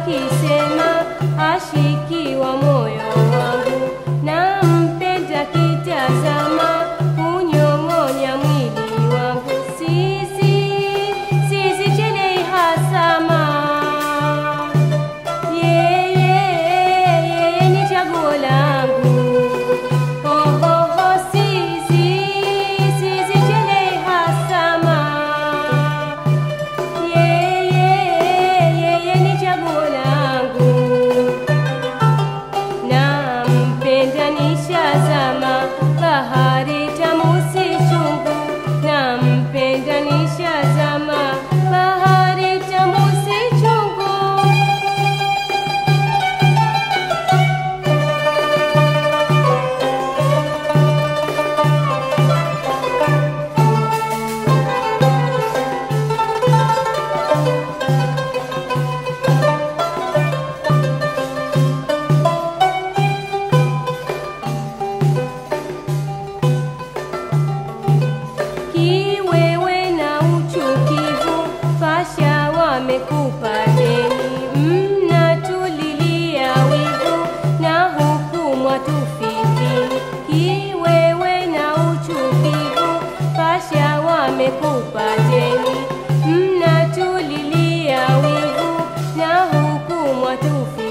akisema ashikiwa moyo wangu na mpenda kitazama kunyong'onya mwili wangu sisi sisi chelei hasama yeye yeye ni chaguo langu oh, oh, oh, sisi sisi chelei hasama yeye yeye ni chaguo langu nampenda nishazama bahari tamu si chungu nampenda nishazama bahari tamu si chungu kiwewe na uchukivu pasha wamekupa deni mnatulilia wivu na huku mwatufikini kiwewe na uchukivu pasha wamekupa deni mnatulilia wivu na huku mwatufikini